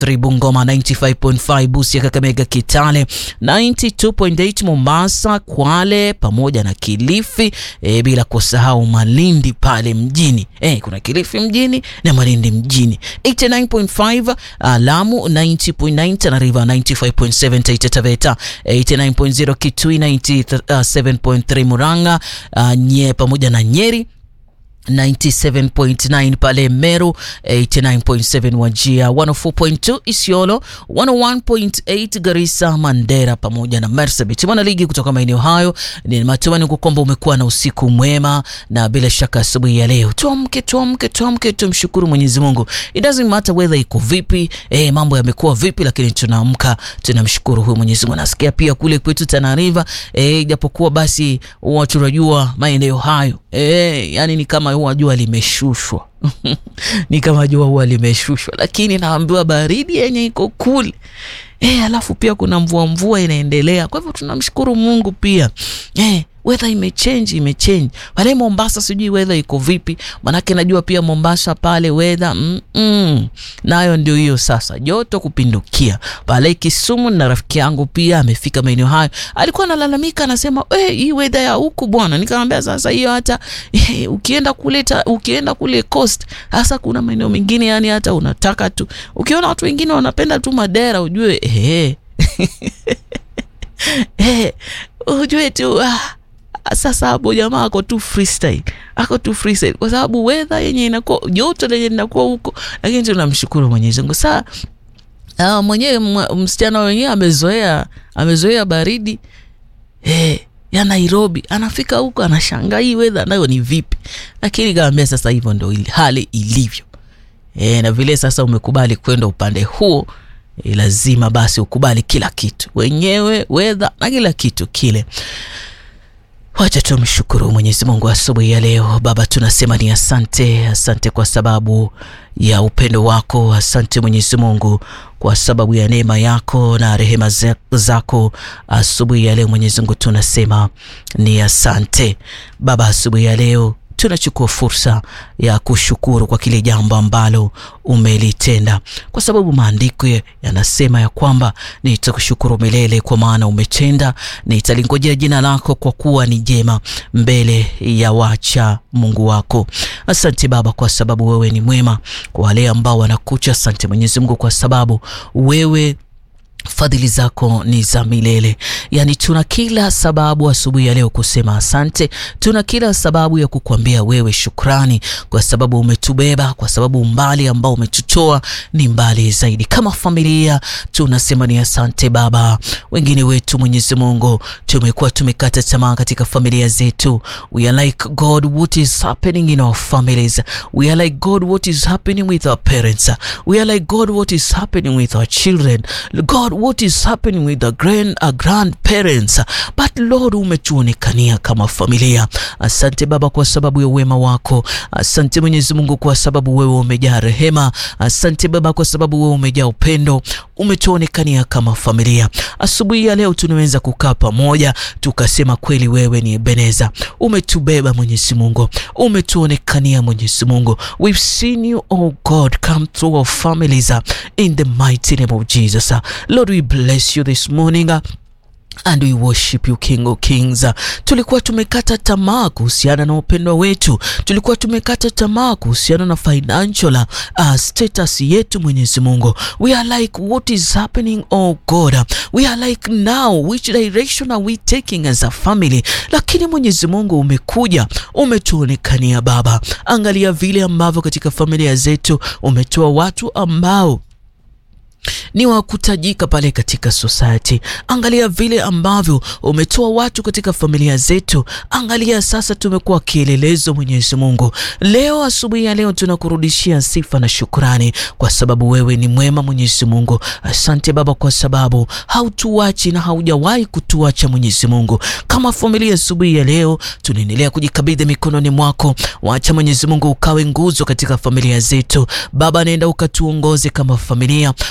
93 Bungoma, 95.5 Busia, Kakamega, Kitale, 92.8 Mombasa, Kwale pamoja na Kilifi e, bila kusahau Malindi pale mjini e, kuna Kilifi mjini na Malindi mjini 89.5 Lamu, 90.9 Tana River, 95.7 Taita Taveta, 89.0 Kitui, 97.3 Murang'a uh, nye pamoja na Nyeri 97.9 pale Meru, 89.7 Wajia, 104.2 Isiolo, 101.8 Garissa, Mandera pamoja na Marsabit. Mwana ligi kutoka maeneo hayo, ni matumaini kwamba umekuwa na usiku mwema, na bila shaka asubuhi ya leo tuamke, tuamke, tuamke, tumshukuru Mwenyezi Mungu. It doesn't matter weather iko vipi, eh, mambo yamekuwa vipi, lakini tunaamka tunamshukuru huyu Mwenyezi Mungu. Nasikia pia kule kwetu Tana River, eh, japokuwa basi watu tunajua maeneo hayo eh, yani ni kama huwa jua limeshushwa ni kama jua huwa limeshushwa, lakini naambiwa baridi yenye iko kule eh, alafu pia kuna mvua mvua inaendelea. Kwa hivyo tunamshukuru Mungu pia eh, weather imechange imechange pale Mombasa, sijui weather iko vipi, manake najua pia Mombasa pale weather mm -mm. nayo ndio hiyo sasa, joto kupindukia pale Kisumu. Na rafiki yangu pia amefika maeneo hayo, alikuwa analalamika anasema, eh, hii weather ya huku bwana. Nikamwambia sasa hiyo hata eh, ukienda kule ukienda kule coast sasa, kuna maeneo mengine yani hata unataka tu, ukiona watu wengine wanapenda tu madera ujue eh, eh, ujue tu ah, sasa hapo jamaa ako tu freestyle, ako tu freestyle kwa sababu weather yenye inakuwa joto lenye linakuwa huko, lakini tunamshukuru Mwenyezi Mungu. Saa uh, mwenyewe msichana wenyewe amezoea amezoea baridi eh, ya Nairobi, anafika huko anashangaa hii weather nayo ni vipi, lakini kaambia sasa hivyo ndio hali ilivyo eh, na vile sasa umekubali kwenda upande huo eh, lazima basi ukubali kila kitu wenyewe weather na kila kitu kile. Wacha tumshukuru Mwenyezi Mungu asubuhi ya leo. Baba, tunasema ni asante, asante kwa sababu ya upendo wako. Asante Mwenyezi Mungu kwa sababu ya neema yako na rehema zako asubuhi ya leo. Mwenyezi Mungu tunasema ni asante Baba. Asubuhi ya leo tunachukua fursa ya kushukuru kwa kile jambo ambalo umelitenda, kwa sababu maandiko yanasema ya kwamba nitakushukuru milele, kwa maana umetenda. Nitalingojea jina lako, kwa kuwa ni jema mbele ya wacha Mungu wako. Asante Baba, kwa sababu wewe ni mwema kwa wale ambao wanakucha. Asante Mwenyezi Mungu, kwa sababu wewe fadhili zako ni za milele. Yaani, tuna kila sababu asubuhi ya leo kusema asante. Tuna kila sababu ya kukuambia wewe shukrani, kwa sababu umetubeba, kwa sababu umbali ambao umetutoa ni mbali zaidi. Kama familia tunasema ni asante Baba. Wengine wetu Mwenyezi Mungu tumekuwa tumekata tamaa katika familia zetu. We are like God, what is happening in our families? We are like God, what is happening with our parents? We are like God, what is happening with our children? God, what is happening with the grand, uh, grandparents but Lord, umetuonekania kama familia. Asante Baba kwa sababu ya wema wako. Asante Mwenyezi Mungu kwa sababu wewe umejaa rehema. Asante Baba kwa sababu wewe umejaa upendo, umetuonekania kama familia. Asubuhi ya leo tunaweza kukaa pamoja tukasema kweli wewe ni Ebeneza, umetubeba Mwenyezi Mungu, umetuonekania Mwenyezi Mungu. We've seen you oh God come through our families in the mighty name of Jesus. Lord, we bless you this morning and we worship you King of Kings. Tulikuwa tumekata tamaa kuhusiana na upendo wetu, tulikuwa tumekata tamaa kuhusiana na financial uh, status yetu. Mwenyezi Mungu, we are like what is happening oh God, we are like now which direction are we taking as a family? Lakini Mwenyezi Mungu umekuja, umetuonekania Baba. Angalia vile ambavyo katika familia zetu umetoa watu ambao ni wa kutajika pale katika society. Angalia vile ambavyo umetoa watu katika familia zetu. Angalia sasa tumekuwa kielelezo. Mwenyezi Mungu, leo asubuhi ya leo tunakurudishia sifa na shukrani kwa sababu wewe ni mwema. Mwenyezi Mungu, asante Baba kwa sababu hautuachi na haujawahi kutuacha. Mwenyezi Mungu, kama familia asubuhi ya leo tunaendelea kujikabidhi mikononi mwako. Wacha Mwenyezi Mungu ukawe nguzo katika familia zetu. Baba, nenda ukatuongoze kama familia wakati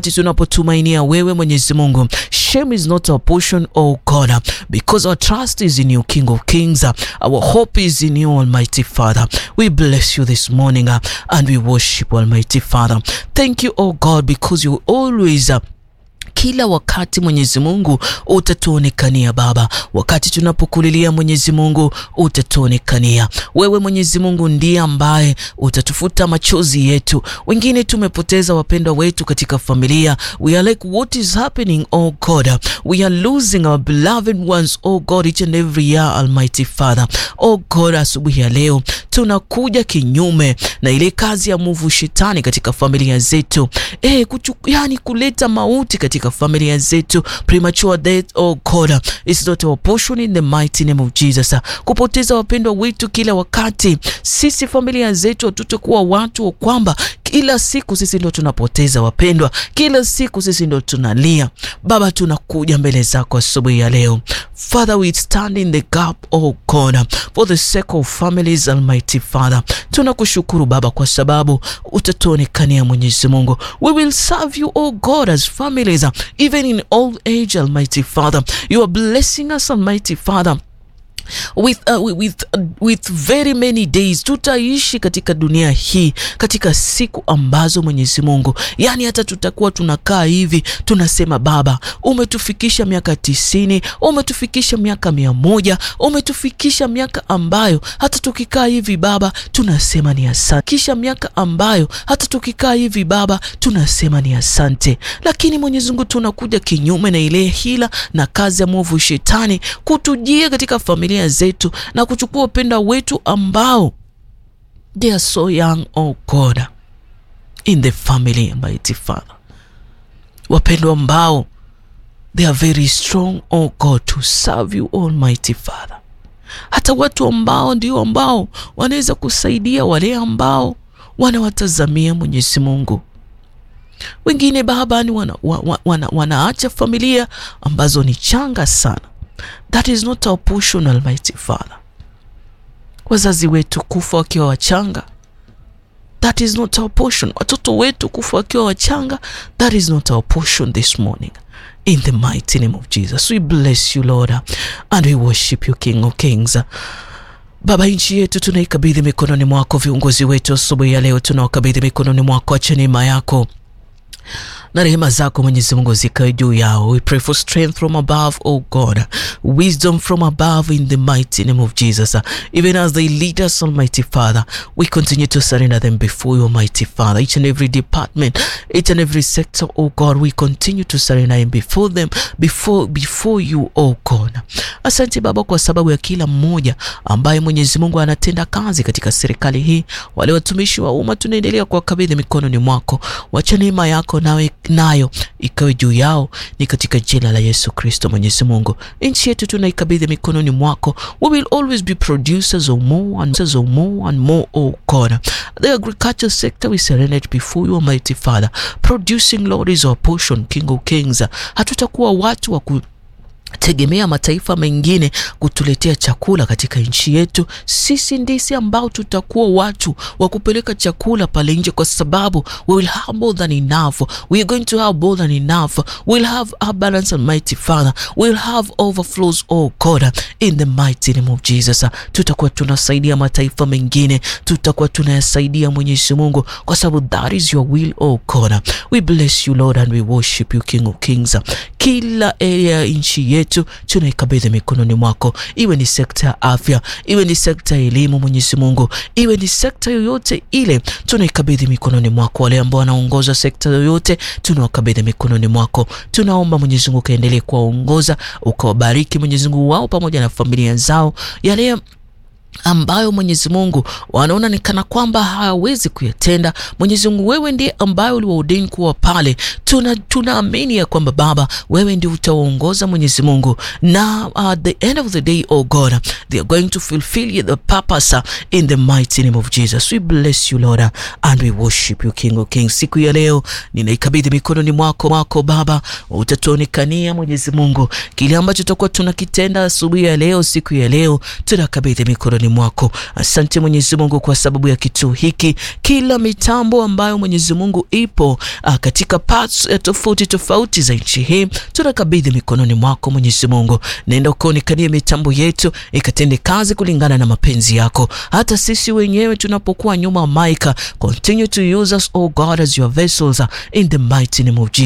wakati tunapotumainia wewe Mwenyezi Mungu. Shame is not our portion, oh God, because our trust is in you, King of Kings. Our hope is in you, Almighty Father. We bless you this morning uh, and we worship Almighty Father. Thank you, oh God, because you always uh, kila wakati Mwenyezi Mungu utatuonekania Baba, wakati tunapokulilia Mwenyezi Mungu utatuonekania wewe. Mwenyezi Mungu ndiye ambaye utatufuta machozi yetu. Wengine tumepoteza wapendwa wetu katika familia, we are like what is happening oh God, we are losing our beloved ones oh God each and every year Almighty Father. Oh God, asubuhi ya leo tunakuja kinyume na ile kazi ya mwovu shetani katika familia zetu, eh, kuchu, yani kuleta mauti katika familia zetu, premature death oh God is not our portion in the mighty name of Jesus. Kupoteza wapendwa wetu kila wakati, sisi familia zetu hatutakuwa watu wa kwamba kila siku sisi ndo tunapoteza wapendwa, kila siku sisi ndo tunalia. Baba, tunakuja mbele zako asubuhi ya leo. Father, we stand in the gap oh God for the sake of families Almighty Father. Tunakushukuru Baba kwa sababu utatuonekania Mwenyezi Mungu. We will serve you oh God as families even in old age Almighty Father. You are blessing us Almighty Father with, uh, with, uh, with very many days. Tutaishi katika dunia hii katika siku ambazo Mwenyezi Mungu, yani hata tutakuwa tunakaa hivi tunasema, Baba umetufikisha miaka tisini, umetufikisha miaka mia moja, umetufikisha miaka ambayo hata tukikaa hivi Baba tunasema ni asante, kisha miaka ambayo hata tukikaa hivi Baba tunasema ni asante. Lakini Mwenyezi Mungu, tunakuja kinyume na ile hila na kazi ya mwovu shetani kutujia katika familia zetu na kuchukua upendo wetu ambao they are so young oh God in the family Almighty Father, wapendwa ambao they are very strong oh God to serve you Almighty Father, hata watu ambao ndio ambao wanaweza kusaidia wale ambao wanawatazamia Mwenyezi Mungu. Wengine Baba ni wana, wana, wana, wanaacha familia ambazo ni changa sana That is not our portion, Almighty Father. Wazazi wetu kufa wakiwa wachanga, that is not our portion. Watoto wetu kufa wakiwa wachanga, that is not our portion this morning. In the mighty name of Jesus, we bless you Lord and we worship you King of Kings. Baba, nchi yetu tunaikabidhi mikononi mwako. Viongozi wetu asubuhi ya leo tunawakabidhi mikononi mwako. Acha neema yako na rehema zako Mwenyezi Mungu zikawe juu yao. We pray for strength from above, oh God, wisdom from above in the mighty name of Jesus. Even as they lead us, Almighty Father, we continue to surrender them before you, Almighty Father. Each and every department, each and every sector, oh God, we continue to surrender them before them, before, before you, oh God. Asante Baba kwa sababu ya kila mmoja ambaye Mwenyezi Mungu anatenda kazi katika serikali hii, wale watumishi wa umma tunaendelea kuwakabidhi mikononi mwako. Wacha neema yako nawe nayo ikawe juu yao, ni katika jina la Yesu Kristo. Mwenyezi Mungu, nchi yetu tunaikabidhi mikononi mwako. We will always be producers of more and of more and more, oh God. The agriculture sector we surrender it before you, Almighty Father. Producing, Lord, is our portion, King of Kings. Hatutakuwa watu wa ku tegemea mataifa mengine kutuletea chakula katika nchi yetu. Sisi ndisi ambao tutakuwa watu wa kupeleka chakula pale nje, kwa sababu we will have more than enough. We are going to have more than enough. We will have abundance, Almighty Father. We will have overflows, oh God, in the mighty name of Jesus. Tutakuwa tunasaidia mataifa mengine, tutakuwa tunayasaidia Mwenyezi Mungu, kwa sababu that is your will, oh God. We bless you Lord and we worship you King of Kings. Kila area ya nchi yetu tunaikabidhi mikononi mwako, iwe ni sekta ya afya, iwe ni sekta ya elimu, Mwenyezi Mungu, iwe ni sekta yoyote ile, tunaikabidhi mikononi mwako. Wale ambao wanaongoza sekta yoyote, tunawakabidhi mikononi mwako. Tunaomba Mwenyezi Mungu kaendelee kuwaongoza, ukawabariki Mwenyezi Mungu wao pamoja na familia zao, yale ambayo Mwenyezi Mungu wanaona ni kana kwamba hawawezi kuyatenda. Mwenyezi Mungu, wewe ndiye ambaye uliwaordain kuwa pale. Tuna tunaamini ya kwamba Baba, wewe ndio utawaongoza Mwenyezi Mungu, na at the end of the day, oh God, they are going to fulfill the purpose in the mighty name of Jesus. We bless you Lord and we worship you King of Kings. Siku ya leo ninaikabidhi mikononi mwako mwako Baba, utatuonekania Mwenyezi Mungu, kile ambacho tutakuwa tunakitenda asubuhi ya leo, siku ya leo tunakabidhi mikononi mikononi mwako. Asante Mwenyezi Mungu kwa sababu ya kituo hiki, kila mitambo ambayo Mwenyezi Mungu ipo uh, katika parts uh, tofauti tofauti za nchi hii tunakabidhi mikononi mwako Mwenyezi Mungu. Nenda ukaonekanie mitambo yetu ikatende kazi kulingana na mapenzi yako. Hata sisi wenyewe tunapokuwa nyuma maika, continue to use us oh God as your vessels uh, in the mighty name of Jesus.